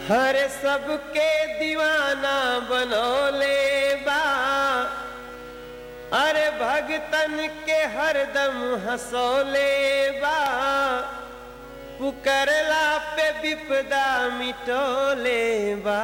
हर सबके दीवाना बनोले बा अरे भगतन के हरदम हंसोले बा पुकरला पे विपदा मिटोले बा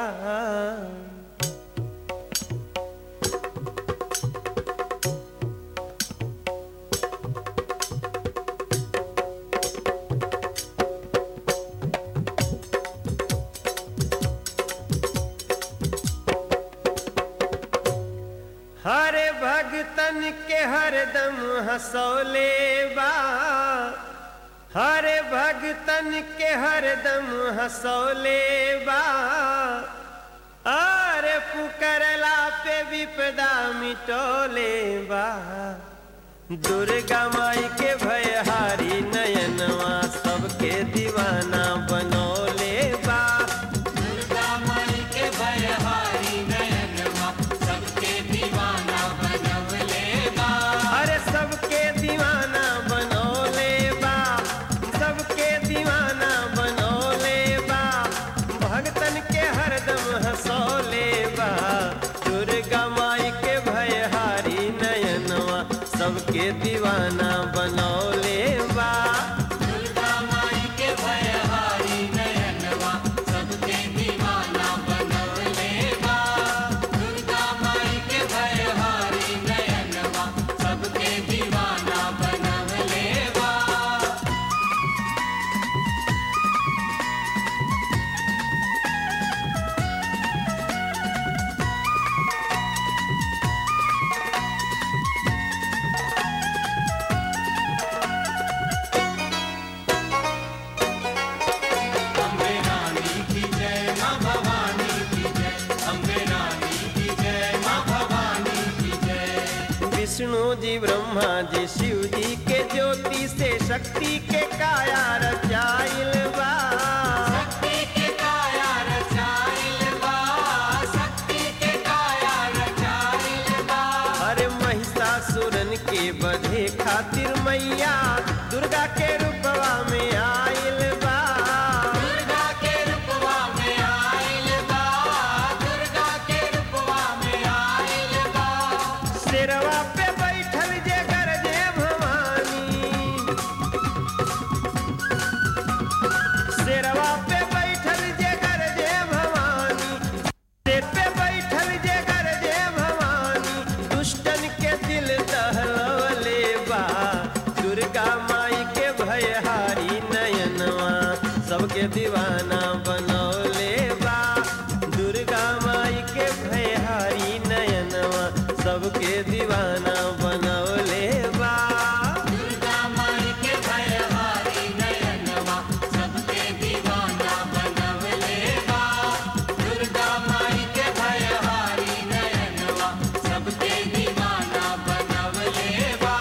हरे भगतन के हरदम हंसोले बा हरे भगतन के हरदम हंसोले बा अरे पुकरला पे विपदा मिटोले बा दुर्गा माई के भयहारी नयनवा सबके दीवाना बनोले बा दुर्गा माई के भयहारी नयनवा सबके दीवाना बनवले बा अरे सबके दीवाना बनोले बा सबके दीवाना बनोले बा भगतन के हरदम हंसोले बा दुर्गा माई के भयहारी नयनवा सबके दीवाना बनोले बा दुर्गा माई के भयहारी नयनवा सबके दीवाना बनवले बा दुर्गा माई के भयहारी नयनवा सबके दीवाना बनवले बा अम्बे रानी की जय माँ भवानी की जय अम्बे रानी की जय माँ भवानी की जय विष्णु जी ब्रह्मा जी शिव जी के ज्योति से शक्ति के काया रचाइल बा शक्ति के काया रचाइल बा शक्ति के काया रचाइल बा अरे महिषासुरन के बधे खातिर मैया दुर्गा के रूपवा में आइल बा दुर्गा के रूपवा में आइल बा दुर्गा के रूपवा में आइल बा शेरवा पे बैठल जे गरजे भवानी शेरवा पे बैठल जे गरजे भवानी शेर पे बैठल जे गरजे भवानी दुष्टन के दिल दहलवले बा दुर्गा माई के भयहारी नयनवा सबके दीवाना बनौले बा दुर्गा माई के भयहारी नयनवा सबके दीवाना बनौले बा दुर्गा माई के भयहारी नयनवा सबके दीवाना बनवले बा दुर्गा माई के भयहारी नयनवा सबके दीवाना बनवले बा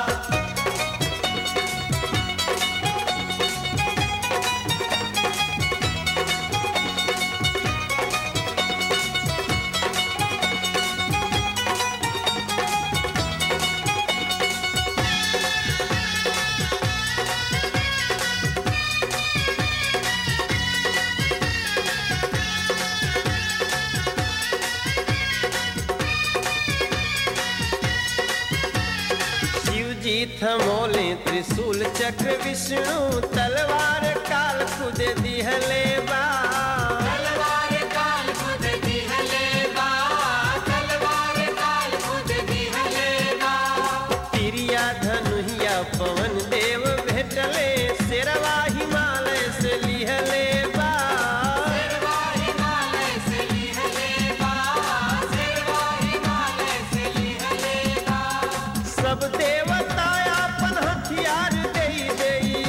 शिव जी थमोले त्रिशूल चक्र विष्णु तलवार काल खुद दिहले बा तलवार काल खुद दिहले बा तलवार काल खुद दिहले बा तिरिया धनुहिया पवन देव भेटले शेरवा हिमालय से लिहले बा शेरवा हिमालय से लिहले बा शेरवा हिमालय से लिहले बा सब देवता अपन हथियार देई देई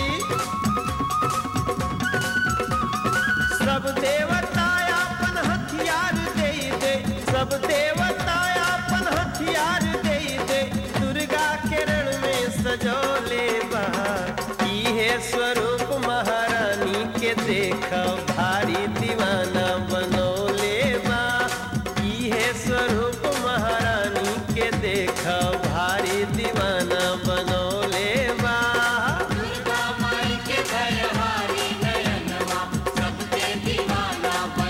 सब देवता अपन हथियार देई दे सब देवता अपन हथियार देई दे दुर्गा के रण में सजोले बा इहे स्वरूप महारानी के देख भारी दीवाना बनोले बा इहे स्वरूप महारानी के देख भारी दीवाना बनोले बा दुर्गा माई के भयहारी नयनवा सबके दीवाना बन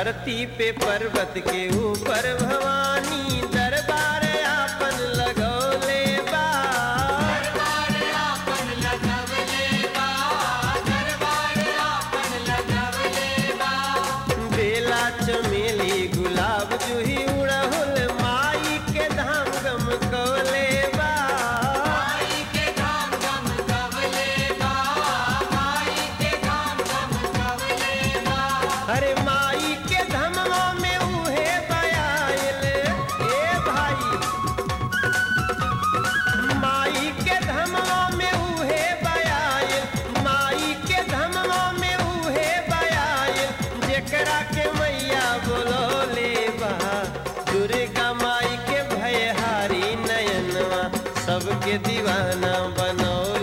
धरती पे पर्वत के ऊपर भवानी दरबार आपन लगौले बा दरबार आपन लगवले बा दरबार आपन लगवले बा बेला चमेली गुलाब जूही उड़हुल माई के धाम गम कौले बा माई के धाम गम गवले बा माई के धाम गम गवले बा अरे माई के धमवा में उहे बयाइल ए भाई माई के धमवा में उहे बयाइल माई के धमवा में उहे बयाइल जेकरा के मैया बोलोले बा दुर्गा माई के भयहारी नयनवा सबके दीवाना बनौले